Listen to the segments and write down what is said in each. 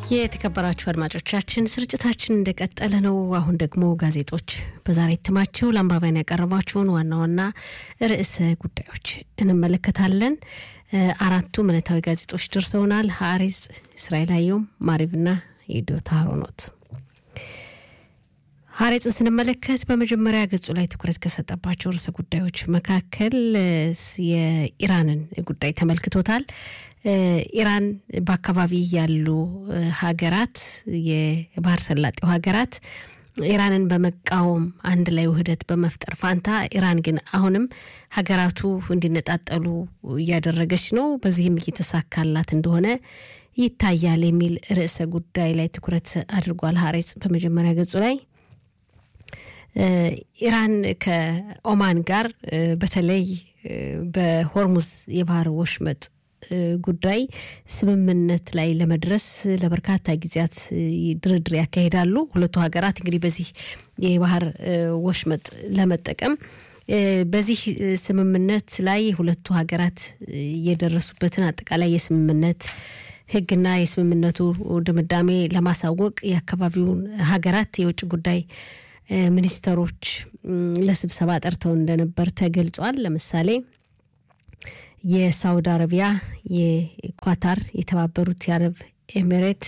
የተከበራችሁ አድማጮቻችን ስርጭታችን እንደቀጠለ ነው። አሁን ደግሞ ጋዜጦች በዛሬ እትማቸው ለአንባቢያን ያቀረቧቸውን ዋና ዋና ርዕሰ ጉዳዮች እንመለከታለን። አራቱ ዕለታዊ ጋዜጦች ደርሰውናል። ሀሪጽ፣ እስራኤል አየም፣ ማሪብና የዶታ ሮኖት። ሀሬጽን ስንመለከት በመጀመሪያ ገጹ ላይ ትኩረት ከሰጠባቸው ርዕሰ ጉዳዮች መካከል የኢራንን ጉዳይ ተመልክቶታል። ኢራን በአካባቢ ያሉ ሀገራት የባህር ሰላጤው ሀገራት ኢራንን በመቃወም አንድ ላይ ውህደት በመፍጠር ፋንታ ኢራን ግን አሁንም ሀገራቱ እንዲነጣጠሉ እያደረገች ነው። በዚህም እየተሳካላት እንደሆነ ይታያል የሚል ርዕሰ ጉዳይ ላይ ትኩረት አድርጓል ሀሬጽ በመጀመሪያ ገጹ ላይ ኢራን ከኦማን ጋር በተለይ በሆርሙዝ የባህር ወሽመጥ ጉዳይ ስምምነት ላይ ለመድረስ ለበርካታ ጊዜያት ድርድር ያካሂዳሉ። ሁለቱ ሀገራት እንግዲህ በዚህ የባህር ወሽመጥ ለመጠቀም በዚህ ስምምነት ላይ ሁለቱ ሀገራት የደረሱበትን አጠቃላይ የስምምነት ሕግና የስምምነቱ ድምዳሜ ለማሳወቅ የአካባቢውን ሀገራት የውጭ ጉዳይ ሚኒስተሮች ለስብሰባ ጠርተው እንደነበር ተገልጿል። ለምሳሌ የሳውዲ አረቢያ፣ የኳታር፣ የተባበሩት የአረብ ኤሚሬት፣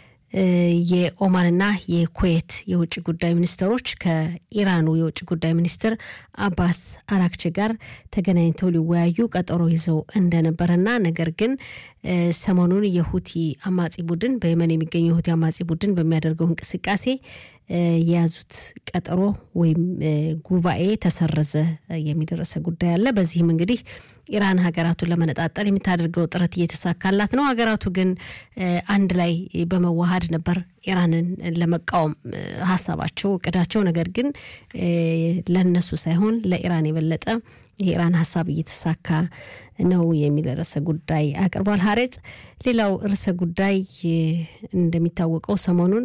የኦማንና የኩዌት የውጭ ጉዳይ ሚኒስተሮች ከኢራኑ የውጭ ጉዳይ ሚኒስትር አባስ አራክቺ ጋር ተገናኝተው ሊወያዩ ቀጠሮ ይዘው እንደነበረና ነገር ግን ሰሞኑን የሁቲ አማጺ ቡድን በየመን የሚገኘው የሁቲ አማጺ ቡድን በሚያደርገው እንቅስቃሴ የያዙት ቀጠሮ ወይም ጉባኤ ተሰረዘ የሚደረሰ ጉዳይ አለ። በዚህም እንግዲህ ኢራን ሀገራቱን ለመነጣጠል የምታደርገው ጥረት እየተሳካላት ነው። ሀገራቱ ግን አንድ ላይ በመዋሃድ ነበር ኢራንን ለመቃወም ሀሳባቸው፣ እቅዳቸው። ነገር ግን ለነሱ ሳይሆን ለኢራን የበለጠ የኢራን ሀሳብ እየተሳካ ነው የሚል ርዕሰ ጉዳይ አቅርቧል ሀሬጽ። ሌላው ርዕሰ ጉዳይ እንደሚታወቀው ሰሞኑን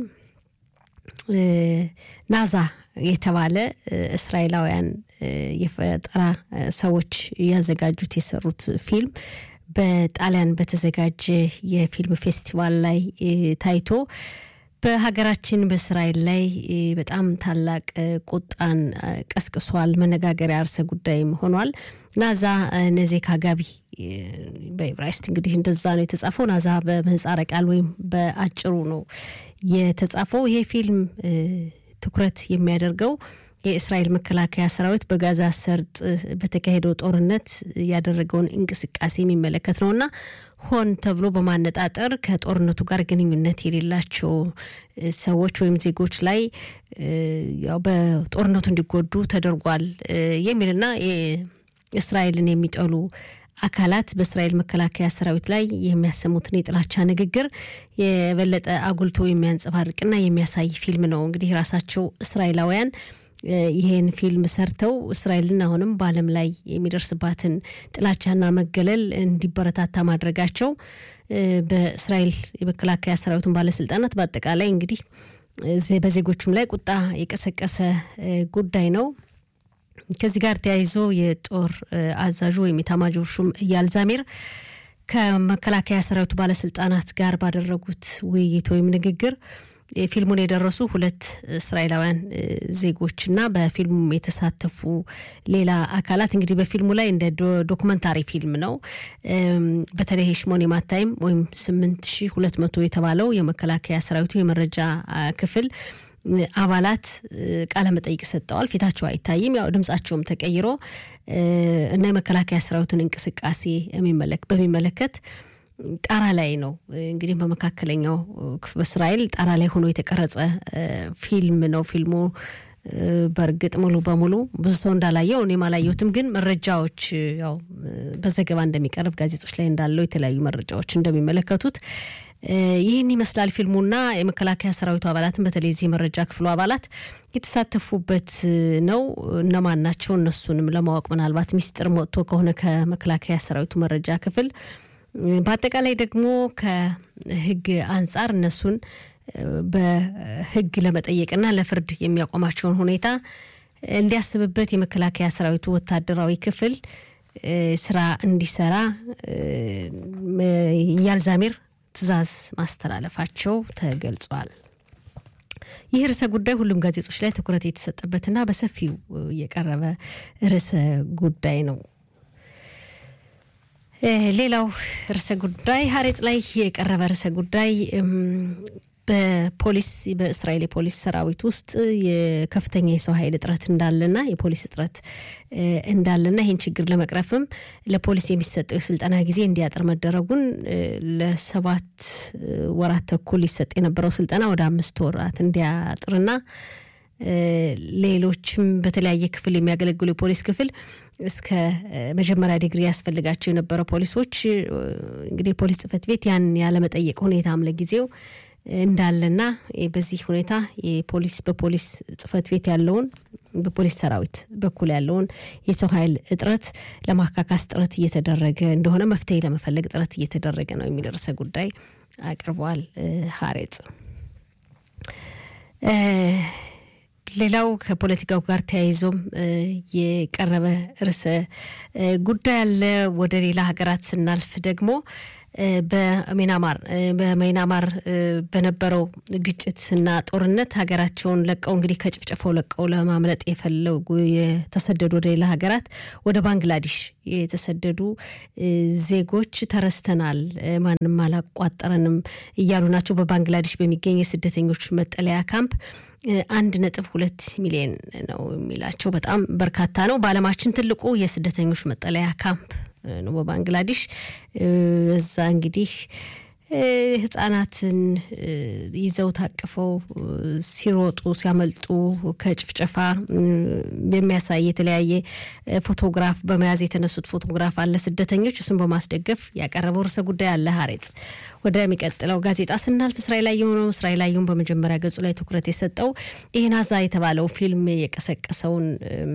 ናዛ የተባለ እስራኤላውያን የፈጠራ ሰዎች ያዘጋጁት የሰሩት ፊልም በጣሊያን በተዘጋጀ የፊልም ፌስቲቫል ላይ ታይቶ በሀገራችን በእስራኤል ላይ በጣም ታላቅ ቁጣን ቀስቅሷል። መነጋገሪያ ርዕሰ ጉዳይም ሆኗል። ናዛ ነዜካ ጋቢ በኢብራይስጥ እንግዲህ እንደዛ ነው የተጻፈው። ናዛ በምህጻረ ቃል ወይም በአጭሩ ነው የተጻፈው። ይሄ ፊልም ትኩረት የሚያደርገው የእስራኤል መከላከያ ሰራዊት በጋዛ ሰርጥ በተካሄደው ጦርነት ያደረገውን እንቅስቃሴ የሚመለከት ነው እና ሆን ተብሎ በማነጣጠር ከጦርነቱ ጋር ግንኙነት የሌላቸው ሰዎች ወይም ዜጎች ላይ ያው በጦርነቱ እንዲጎዱ ተደርጓል የሚልና እስራኤልን የሚጠሉ አካላት በእስራኤል መከላከያ ሰራዊት ላይ የሚያሰሙትን የጥላቻ ንግግር የበለጠ አጉልቶ የሚያንጸባርቅና የሚያሳይ ፊልም ነው። እንግዲህ ራሳቸው እስራኤላውያን ይሄን ፊልም ሰርተው እስራኤልን አሁንም በዓለም ላይ የሚደርስባትን ጥላቻና መገለል እንዲበረታታ ማድረጋቸው በእስራኤል የመከላከያ ሰራዊቱን ባለስልጣናት በአጠቃላይ እንግዲህ በዜጎቹም ላይ ቁጣ የቀሰቀሰ ጉዳይ ነው። ከዚህ ጋር ተያይዞ የጦር አዛዡ ወይም የኤታማዦር ሹም ኢያል ዛሚር ከመከላከያ ሰራዊቱ ባለስልጣናት ጋር ባደረጉት ውይይት ወይም ንግግር ፊልሙን የደረሱ ሁለት እስራኤላውያን ዜጎችና በፊልሙ የተሳተፉ ሌላ አካላት እንግዲህ በፊልሙ ላይ እንደ ዶክመንታሪ ፊልም ነው። በተለይ ሽሞን የማታይም ወይም ስምንት ሺ ሁለት መቶ የተባለው የመከላከያ ሰራዊቱ የመረጃ ክፍል አባላት ቃለ መጠይቅ ሰጠዋል። ፊታቸው አይታይም፣ ያው ድምጻቸውም ተቀይሮ እና የመከላከያ ሰራዊቱን እንቅስቃሴ በሚመለከት ጣራ ላይ ነው እንግዲህ በመካከለኛው በእስራኤል ጣራ ላይ ሆኖ የተቀረጸ ፊልም ነው። ፊልሙ በእርግጥ ሙሉ በሙሉ ብዙ ሰው እንዳላየው እኔም አላየሁትም፣ ግን መረጃዎች ያው በዘገባ እንደሚቀርብ ጋዜጦች ላይ እንዳለው የተለያዩ መረጃዎች እንደሚመለከቱት ይህን ይመስላል ፊልሙና የመከላከያ ሰራዊቱ አባላትን በተለይ እዚህ መረጃ ክፍሉ አባላት የተሳተፉበት ነው። እነማን ናቸው? እነሱንም ለማወቅ ምናልባት ሚስጥር ወጥቶ ከሆነ ከመከላከያ ሰራዊቱ መረጃ ክፍል በአጠቃላይ ደግሞ ከሕግ አንጻር እነሱን በሕግ ለመጠየቅና ለፍርድ የሚያቆማቸውን ሁኔታ እንዲያስብበት የመከላከያ ሰራዊቱ ወታደራዊ ክፍል ስራ እንዲሰራ ኢያል ዛሚር ትዕዛዝ ማስተላለፋቸው ተገልጿል። ይህ ርዕሰ ጉዳይ ሁሉም ጋዜጦች ላይ ትኩረት የተሰጠበትና በሰፊው የቀረበ ርዕሰ ጉዳይ ነው። ሌላው ርዕሰ ጉዳይ ሀሬጽ ላይ የቀረበ ርዕሰ ጉዳይ በፖሊስ በእስራኤል የፖሊስ ሰራዊት ውስጥ የከፍተኛ የሰው ኃይል እጥረት እንዳለና የፖሊስ እጥረት እንዳለና ይህን ችግር ለመቅረፍም ለፖሊስ የሚሰጠው የስልጠና ጊዜ እንዲያጥር መደረጉን ለሰባት ወራት ተኩል ሊሰጥ የነበረው ስልጠና ወደ አምስት ወራት እንዲያጥርና ሌሎችም በተለያየ ክፍል የሚያገለግሉ የፖሊስ ክፍል እስከ መጀመሪያ ዲግሪ ያስፈልጋቸው የነበረ ፖሊሶች እንግዲህ የፖሊስ ጽሕፈት ቤት ያን ያለመጠየቅ ሁኔታም ለጊዜው እንዳለና በዚህ ሁኔታ የፖሊስ በፖሊስ ጽሕፈት ቤት ያለውን በፖሊስ ሰራዊት በኩል ያለውን የሰው ኃይል እጥረት ለማካካስ ጥረት እየተደረገ እንደሆነ መፍትሄ ለመፈለግ ጥረት እየተደረገ ነው የሚል ርዕሰ ጉዳይ አቅርቧል ሀሬጽ። ሌላው ከፖለቲካው ጋር ተያይዞም የቀረበ ርዕሰ ጉዳይ አለ። ወደ ሌላ ሀገራት ስናልፍ ደግሞ በሚናማር በሚናማር በነበረው ግጭትና ጦርነት ሀገራቸውን ለቀው እንግዲህ ከጭፍጨፋው ለቀው ለማምለጥ የፈለጉ የተሰደዱ ወደ ሌላ ሀገራት ወደ ባንግላዴሽ የተሰደዱ ዜጎች ተረስተናል፣ ማንም አላቋጠረንም እያሉ ናቸው። በባንግላዴሽ በሚገኝ የስደተኞች መጠለያ ካምፕ አንድ ነጥብ ሁለት ሚሊዮን ነው የሚላቸው በጣም በርካታ ነው። በዓለማችን ትልቁ የስደተኞች መጠለያ ካምፕ ነው በባንግላዴሽ። እዛ እንግዲህ ህጻናትን ይዘው ታቅፈው ሲሮጡ ሲያመልጡ ከጭፍጨፋ የሚያሳይ የተለያየ ፎቶግራፍ በመያዝ የተነሱት ፎቶግራፍ አለ። ስደተኞች እሱን በማስደገፍ ያቀረበው ርዕሰ ጉዳይ አለ ሀሬጽ። ወደሚቀጥለው ጋዜጣ ስናልፍ እስራኤል ላይ የሆነው እስራኤል ላዩን በመጀመሪያ ገጹ ላይ ትኩረት የሰጠው ይህን አዛ የተባለው ፊልም የቀሰቀሰውን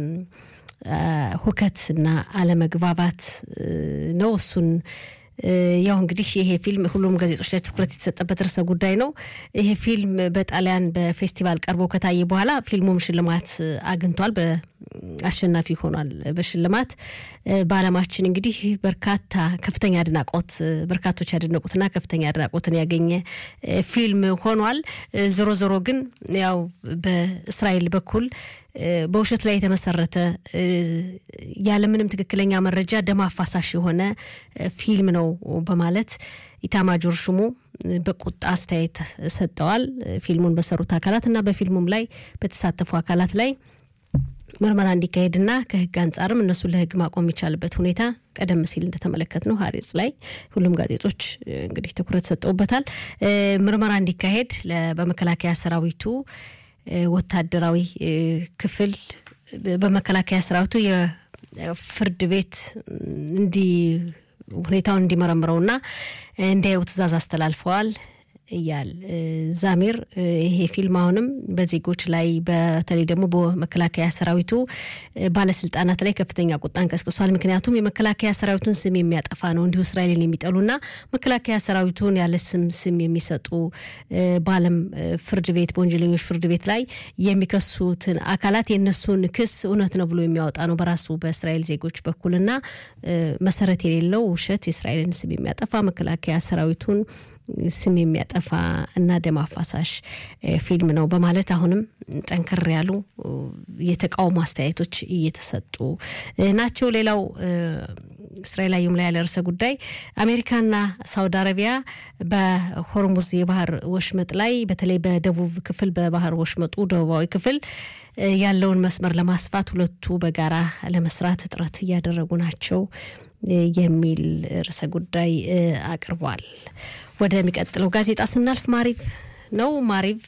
ሁከትና አለመግባባት ነው። እሱን ያው እንግዲህ ይሄ ፊልም ሁሉም ጋዜጦች ላይ ትኩረት የተሰጠበት ርዕሰ ጉዳይ ነው። ይሄ ፊልም በጣሊያን በፌስቲቫል ቀርቦ ከታየ በኋላ ፊልሙም ሽልማት አግኝቷል። አሸናፊ ሆኗል በሽልማት በዓለማችን እንግዲህ በርካታ ከፍተኛ አድናቆት በርካቶች ያደነቁትና ከፍተኛ አድናቆትን ያገኘ ፊልም ሆኗል። ዞሮ ዞሮ ግን ያው በእስራኤል በኩል በውሸት ላይ የተመሰረተ ያለምንም ትክክለኛ መረጃ ደም አፋሳሽ የሆነ ፊልም ነው በማለት ኢታማጆር ሹሙ በቁጣ አስተያየት ሰጠዋል። ፊልሙን በሰሩት አካላት እና በፊልሙም ላይ በተሳተፉ አካላት ላይ ምርመራ እንዲካሄድና ከሕግ አንጻርም እነሱን ለሕግ ማቆም የሚቻልበት ሁኔታ ቀደም ሲል እንደተመለከት ነው ሀሬጽ ላይ ሁሉም ጋዜጦች እንግዲህ ትኩረት ሰጠውበታል። ምርመራ እንዲካሄድ በመከላከያ ሰራዊቱ ወታደራዊ ክፍል በመከላከያ ሰራዊቱ የፍርድ ቤት እንዲ ሁኔታውን እንዲመረምረውና እንዲያዩ ትዕዛዝ አስተላልፈዋል እያል ዛሚር ይሄ ፊልም አሁንም በዜጎች ላይ በተለይ ደግሞ በመከላከያ ሰራዊቱ ባለስልጣናት ላይ ከፍተኛ ቁጣን ቀስቅሷል። ምክንያቱም የመከላከያ ሰራዊቱን ስም የሚያጠፋ ነው። እንዲሁ እስራኤልን የሚጠሉና መከላከያ ሰራዊቱን ያለ ስም ስም የሚሰጡ በዓለም ፍርድ ቤት በወንጀለኞች ፍርድ ቤት ላይ የሚከሱትን አካላት የእነሱን ክስ እውነት ነው ብሎ የሚያወጣ ነው በራሱ በእስራኤል ዜጎች በኩልና መሰረት የሌለው ውሸት የእስራኤልን ስም የሚያጠፋ መከላከያ ሰራዊቱን ስም የሚያጠፋ እና ደም አፋሳሽ ፊልም ነው በማለት አሁንም ጠንከር ያሉ የተቃውሞ አስተያየቶች እየተሰጡ ናቸው። ሌላው እስራኤል አየም ላይ ያለ ርዕሰ ጉዳይ አሜሪካና ሳውዲ አረቢያ በሆርሙዝ የባህር ወሽመጥ ላይ በተለይ በደቡብ ክፍል በባህር ወሽመጡ ደቡባዊ ክፍል ያለውን መስመር ለማስፋት ሁለቱ በጋራ ለመስራት ጥረት እያደረጉ ናቸው የሚል ርዕሰ ጉዳይ አቅርቧል። ወደሚቀጥለው ጋዜጣ ስናልፍ ማሪቭ ነው። ማሪቭ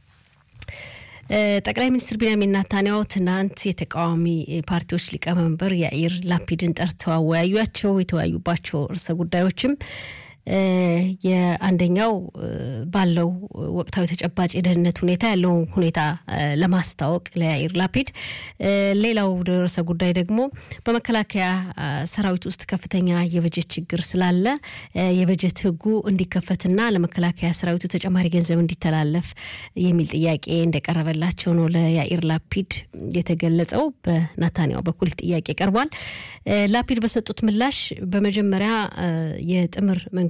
ጠቅላይ ሚኒስትር ቢንያሚን ናታንያሁ ትናንት የተቃዋሚ ፓርቲዎች ሊቀመንበር ያኢር ላፒድን ጠርተው አወያዩቸው። የተወያዩባቸው ርዕሰ ጉዳዮችም የአንደኛው ባለው ወቅታዊ ተጨባጭ የደህንነት ሁኔታ ያለውን ሁኔታ ለማስታወቅ ለያኢር ላፒድ፣ ሌላው ርዕሰ ጉዳይ ደግሞ በመከላከያ ሰራዊት ውስጥ ከፍተኛ የበጀት ችግር ስላለ የበጀት ሕጉ እንዲከፈትና ለመከላከያ ሰራዊቱ ተጨማሪ ገንዘብ እንዲተላለፍ የሚል ጥያቄ እንደቀረበላቸው ነው ለያኢር ላፒድ የተገለጸው። በናታንያሁ በኩል ጥያቄ ቀርቧል። ላፒድ በሰጡት ምላሽ በመጀመሪያ የጥምር መንግስት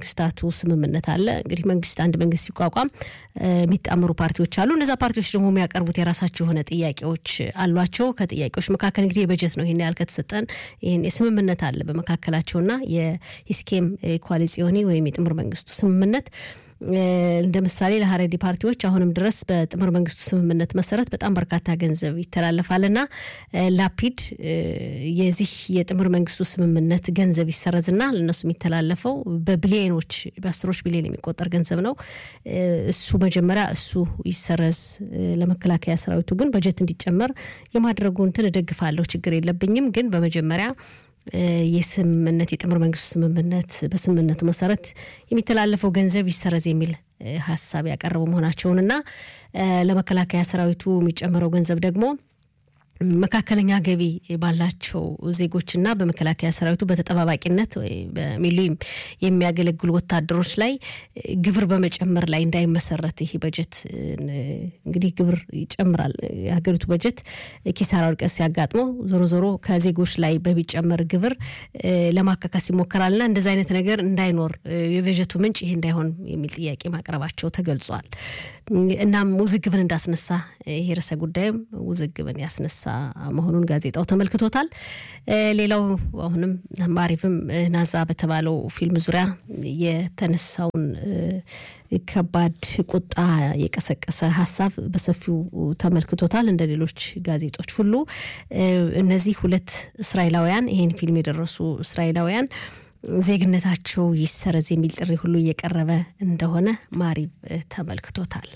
የመንግስታቱ ስምምነት አለ። እንግዲህ መንግስት አንድ መንግስት ሲቋቋም የሚጣምሩ ፓርቲዎች አሉ። እነዛ ፓርቲዎች ደግሞ የሚያቀርቡት የራሳቸው የሆነ ጥያቄዎች አሏቸው። ከጥያቄዎች መካከል እንግዲህ የበጀት ነው። ይህን ያህል ከተሰጠን ይህን የስምምነት አለ በመካከላቸውና የሂስኬም ኮአሊሲዮኒ ወይም የጥምር መንግስቱ ስምምነት እንደ ምሳሌ ለሀረዲ ፓርቲዎች አሁንም ድረስ በጥምር መንግስቱ ስምምነት መሰረት በጣም በርካታ ገንዘብ ይተላለፋልና ላፒድ የዚህ የጥምር መንግስቱ ስምምነት ገንዘብ ይሰረዝና ለእነሱ የሚተላለፈው በቢሊዮኖች በአስሮች ቢሊዮን የሚቆጠር ገንዘብ ነው። እሱ መጀመሪያ እሱ ይሰረዝ፣ ለመከላከያ ሰራዊቱ ግን በጀት እንዲጨመር የማድረጉ እንትን እደግፋለሁ፣ ችግር የለብኝም። ግን በመጀመሪያ የስምምነት የጥምር መንግስቱ ስምምነት በስምምነቱ መሰረት የሚተላለፈው ገንዘብ ይሰረዝ የሚል ሀሳብ ያቀረቡ መሆናቸውንና ለመከላከያ ሰራዊቱ የሚጨምረው ገንዘብ ደግሞ መካከለኛ ገቢ ባላቸው ዜጎችና በመከላከያ ሰራዊቱ በተጠባባቂነት በሚሊም የሚያገለግሉ ወታደሮች ላይ ግብር በመጨመር ላይ እንዳይመሰረት ይህ በጀት እንግዲህ ግብር ይጨምራል። የሀገሪቱ በጀት ኪሳራ ውድቀት ሲያጋጥመው ዞሮ ዞሮ ከዜጎች ላይ በሚጨመር ግብር ለማካካስ ይሞከራልና እንደዚ አይነት ነገር እንዳይኖር የበጀቱ ምንጭ ይሄ እንዳይሆን የሚል ጥያቄ ማቅረባቸው ተገልጿል። እናም ውዝግብን እንዳስነሳ ይሄ ርዕሰ ጉዳይም ውዝግብን ያስነሳ መሆኑን ጋዜጣው ተመልክቶታል። ሌላው አሁንም ማሪቭም ናዛ በተባለው ፊልም ዙሪያ የተነሳውን ከባድ ቁጣ የቀሰቀሰ ሀሳብ በሰፊው ተመልክቶታል። እንደ ሌሎች ጋዜጦች ሁሉ እነዚህ ሁለት እስራኤላውያን ይህን ፊልም የደረሱ እስራኤላውያን ዜግነታቸው ይሰረዝ የሚል ጥሪ ሁሉ እየቀረበ እንደሆነ ማሪቭ ተመልክቶታል።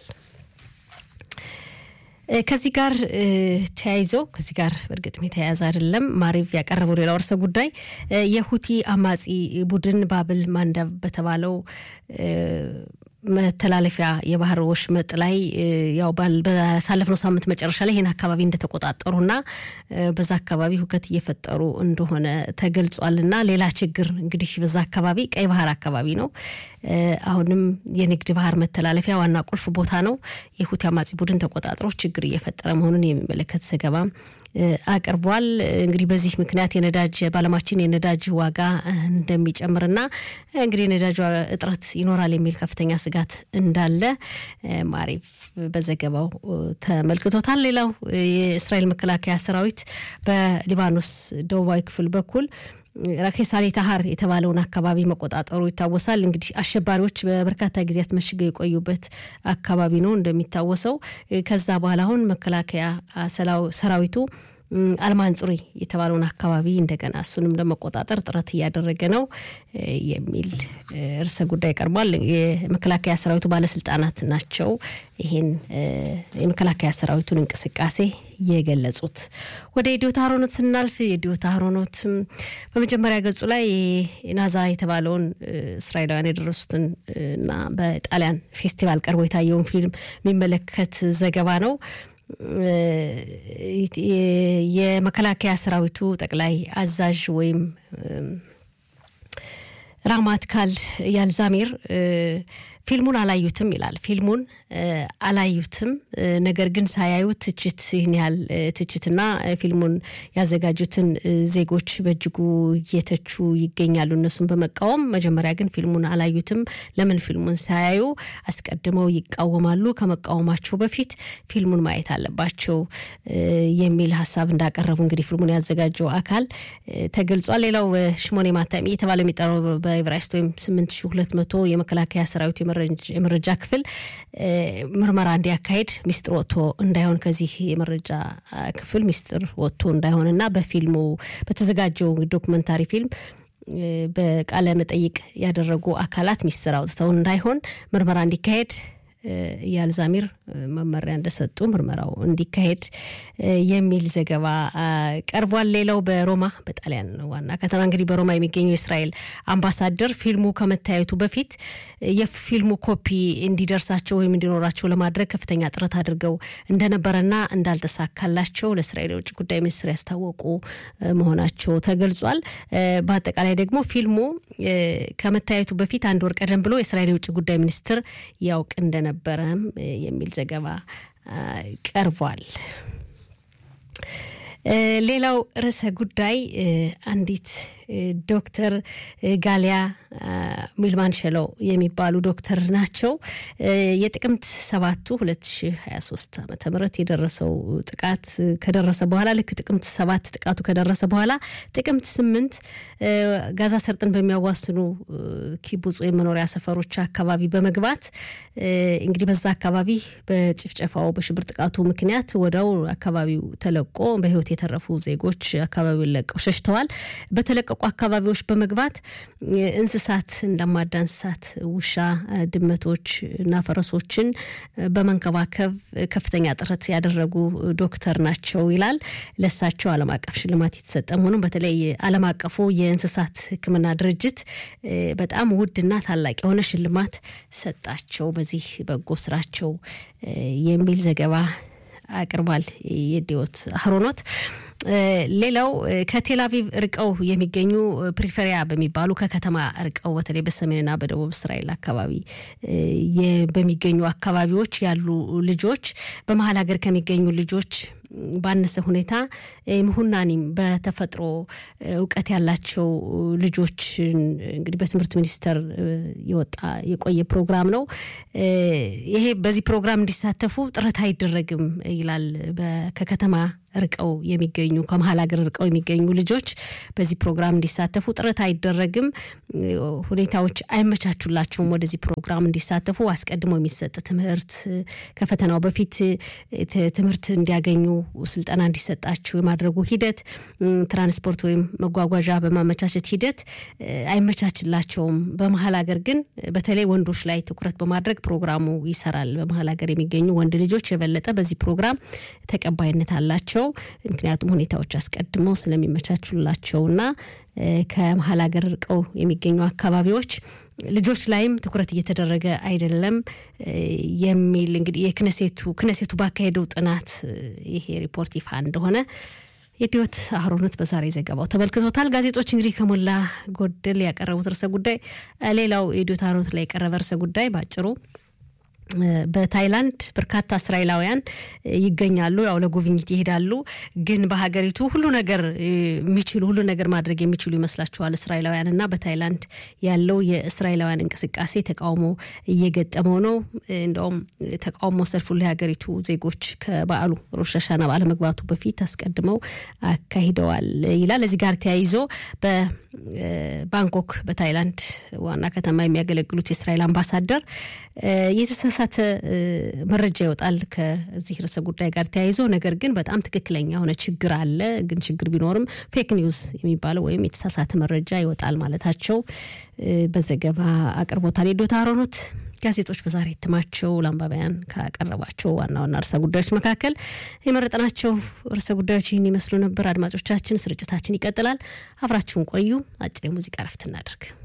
ከዚህ ጋር ተያይዞ ከዚህ ጋር በእርግጥም የተያያዘ አይደለም። ማሪቭ ያቀረበው ሌላው ርዕሰ ጉዳይ የሁቲ አማጺ ቡድን ባብል ማንዳብ በተባለው መተላለፊያ የባህር ወሽመጥ ላይ ያው ባሳለፍነው ሳምንት መጨረሻ ላይ ይህን አካባቢ እንደተቆጣጠሩና በዛ አካባቢ ሁከት እየፈጠሩ እንደሆነ ተገልጿልና ሌላ ችግር እንግዲህ በዛ አካባቢ ቀይ ባህር አካባቢ ነው። አሁንም የንግድ ባህር መተላለፊያ ዋና ቁልፍ ቦታ ነው። የሁቲ አማጺ ቡድን ተቆጣጥሮ ችግር እየፈጠረ መሆኑን የሚመለከት ዘገባ አቅርቧል። እንግዲህ በዚህ ምክንያት የነዳጅ በዓለማችን የነዳጅ ዋጋ እንደሚጨምርና እንግዲህ የነዳጅ እጥረት ይኖራል የሚል ከፍተኛ ስጋት እንዳለ ማሪቭ በዘገባው ተመልክቶታል። ሌላው የእስራኤል መከላከያ ሰራዊት በሊባኖስ ደቡባዊ ክፍል በኩል ራኬሳሌ ታሃር የተባለውን አካባቢ መቆጣጠሩ ይታወሳል። እንግዲህ አሸባሪዎች በበርካታ ጊዜያት መሽገው የቆዩበት አካባቢ ነው እንደሚታወሰው። ከዛ በኋላ አሁን መከላከያ ሰራዊቱ አልማንጹሪ የተባለውን አካባቢ እንደገና እሱንም ለመቆጣጠር ጥረት እያደረገ ነው የሚል ርዕሰ ጉዳይ ቀርቧል። የመከላከያ ሰራዊቱ ባለስልጣናት ናቸው ይህን የመከላከያ ሰራዊቱን እንቅስቃሴ የገለጹት። ወደ የዲዮታ ሀሮኖት ስናልፍ የዲዮታ ሀሮኖት በመጀመሪያ ገጹ ላይ ናዛ የተባለውን እስራኤላውያን የደረሱትን እና በጣሊያን ፌስቲቫል ቀርቦ የታየውን ፊልም የሚመለከት ዘገባ ነው። የመከላከያ ሰራዊቱ ጠቅላይ አዛዥ ወይም ራማት ካል ያልዛሜር ፊልሙን አላዩትም ይላል። ፊልሙን አላዩትም፣ ነገር ግን ሳያዩት ትችት ይህን ያህል ትችትና ፊልሙን ያዘጋጁትን ዜጎች በእጅጉ እየተቹ ይገኛሉ። እነሱን በመቃወም መጀመሪያ ግን ፊልሙን አላዩትም። ለምን ፊልሙን ሳያዩ አስቀድመው ይቃወማሉ? ከመቃወማቸው በፊት ፊልሙን ማየት አለባቸው የሚል ሀሳብ እንዳቀረቡ እንግዲህ ፊልሙን ያዘጋጀው አካል ተገልጿል። ሌላው ሽሞኔ ማታሚ እየተባለ የሚጠራው በኤቨራይስት ወይም ስምንት ሺ ሁለት መቶ የመከላከያ ሰራዊት የመረጃ ክፍል ምርመራ እንዲያካሄድ ሚስጥር ወጥቶ እንዳይሆን ከዚህ የመረጃ ክፍል ሚስጥር ወጥቶ እንዳይሆንና በፊልሙ በተዘጋጀው ዶክመንታሪ ፊልም በቃለ መጠይቅ ያደረጉ አካላት ሚስጥር አውጥተው እንዳይሆን ምርመራ እንዲካሄድ የአልዛሚር መመሪያ እንደሰጡ ምርመራው እንዲካሄድ የሚል ዘገባ ቀርቧል። ሌላው በሮማ በጣሊያን ዋና ከተማ እንግዲህ በሮማ የሚገኘው የእስራኤል አምባሳደር ፊልሙ ከመታየቱ በፊት የፊልሙ ኮፒ እንዲደርሳቸው ወይም እንዲኖራቸው ለማድረግ ከፍተኛ ጥረት አድርገው እንደነበረና እንዳልተሳካላቸው ለእስራኤል የውጭ ጉዳይ ሚኒስትር ያስታወቁ መሆናቸው ተገልጿል። በአጠቃላይ ደግሞ ፊልሙ ከመታየቱ በፊት አንድ ወር ቀደም ብሎ የእስራኤል የውጭ ጉዳይ ሚኒስትር ያውቅ እንደነበረም የሚል ዘገባ ቀርቧል። ሌላው ርዕሰ ጉዳይ አንዲት ዶክተር ጋሊያ ሚልማን ሸለው የሚባሉ ዶክተር ናቸው። የጥቅምት ሰባቱ 2023 ዓመተ ምህረት የደረሰው ጥቃት ከደረሰ በኋላ ልክ ጥቅምት ሰባት ጥቃቱ ከደረሰ በኋላ ጥቅምት ስምንት ጋዛ ሰርጥን በሚያዋስኑ ኪቡጽ ወይም መኖሪያ ሰፈሮች አካባቢ በመግባት እንግዲህ በዛ አካባቢ በጭፍጨፋው በሽብር ጥቃቱ ምክንያት ወደው አካባቢው ተለቆ በህይወት የተረፉ ዜጎች አካባቢውን ለቀው ሸሽተዋል። በተለቀቁ አካባቢዎች በመግባት እንስሳት እንደማዳ እንስሳት ውሻ፣ ድመቶች እና ፈረሶችን በመንከባከብ ከፍተኛ ጥረት ያደረጉ ዶክተር ናቸው ይላል። ለሳቸው ዓለም አቀፍ ሽልማት የተሰጠ መሆኑን በተለይ ዓለም አቀፉ የእንስሳት ሕክምና ድርጅት በጣም ውድና ታላቅ የሆነ ሽልማት ሰጣቸው በዚህ በጎ ስራቸው የሚል ዘገባ አቅርቧል። የዲዮት አህሮኖት ሌላው ከቴል አቪቭ ርቀው የሚገኙ ፕሪፈሪያ በሚባሉ ከከተማ ርቀው በተለይ በሰሜንና በደቡብ እስራኤል አካባቢ በሚገኙ አካባቢዎች ያሉ ልጆች በመሀል ሀገር ከሚገኙ ልጆች ባነሰ ሁኔታ ምሁናኒም በተፈጥሮ እውቀት ያላቸው ልጆችን እንግዲህ በትምህርት ሚኒስቴር የወጣ የቆየ ፕሮግራም ነው። ይሄ በዚህ ፕሮግራም እንዲሳተፉ ጥረት አይደረግም ይላል። ከከተማ ርቀው የሚገኙ ከመሀል ሀገር ርቀው የሚገኙ ልጆች በዚህ ፕሮግራም እንዲሳተፉ ጥረት አይደረግም። ሁኔታዎች አይመቻቹላቸውም ወደዚህ ፕሮግራም እንዲሳተፉ። አስቀድሞ የሚሰጥ ትምህርት ከፈተናው በፊት ትምህርት እንዲያገኙ ስልጠና እንዲሰጣቸው የማድረጉ ሂደት ትራንስፖርት ወይም መጓጓዣ በማመቻቸት ሂደት አይመቻችላቸውም። በመሀል ሀገር ግን በተለይ ወንዶች ላይ ትኩረት በማድረግ ፕሮግራሙ ይሰራል። በመሀል ሀገር የሚገኙ ወንድ ልጆች የበለጠ በዚህ ፕሮግራም ተቀባይነት አላቸው። ምክንያቱም ሁኔታዎች አስቀድመው ስለሚመቻቹላቸውና ከመሀል ሀገር ርቀው የሚገኙ አካባቢዎች ልጆች ላይም ትኩረት እየተደረገ አይደለም የሚል እንግዲህ የክነሴቱ ክነሴቱ ባካሄደው ጥናት ይሄ ሪፖርት ይፋ እንደሆነ የዲዮት አህሮነት በዛሬ ዘገባው ተመልክቶታል። ጋዜጦች እንግዲህ ከሞላ ጎደል ያቀረቡት ርዕሰ ጉዳይ ሌላው የዲዮት አህሮነት ላይ የቀረበ ርዕሰ ጉዳይ በአጭሩ በታይላንድ በርካታ እስራኤላውያን ይገኛሉ። ያው ለጉብኝት ይሄዳሉ። ግን በሀገሪቱ ሁሉ ነገር የሚችሉ ሁሉ ነገር ማድረግ የሚችሉ ይመስላቸዋል እስራኤላውያን እና በታይላንድ ያለው የእስራኤላውያን እንቅስቃሴ ተቃውሞ እየገጠመው ነው። እንደውም ተቃውሞ ሰልፉ ለሀገሪቱ ዜጎች ከበዓሉ ሮሽ ሀሻና ባለመግባቱ በፊት አስቀድመው አካሂደዋል ይላል። እዚህ ጋር ተያይዞ በባንኮክ በታይላንድ ዋና ከተማ የሚያገለግሉት የእስራኤል አምባሳደር የተሳሳተ መረጃ ይወጣል ከዚህ ርዕሰ ጉዳይ ጋር ተያይዞ። ነገር ግን በጣም ትክክለኛ የሆነ ችግር አለ። ግን ችግር ቢኖርም ፌክ ኒውስ የሚባለው ወይም የተሳሳተ መረጃ ይወጣል ማለታቸው በዘገባ አቅርቦታል። የዶታ አሮኖት ጋዜጦች በዛሬ እትማቸው ለአንባቢያን ካቀረባቸው ዋና ዋና ርዕሰ ጉዳዮች መካከል የመረጥናቸው ርዕሰ ጉዳዮች ይህን ይመስሉ ነበር። አድማጮቻችን፣ ስርጭታችን ይቀጥላል። አብራችሁን ቆዩ። አጭር የሙዚቃ ረፍት እናደርግ።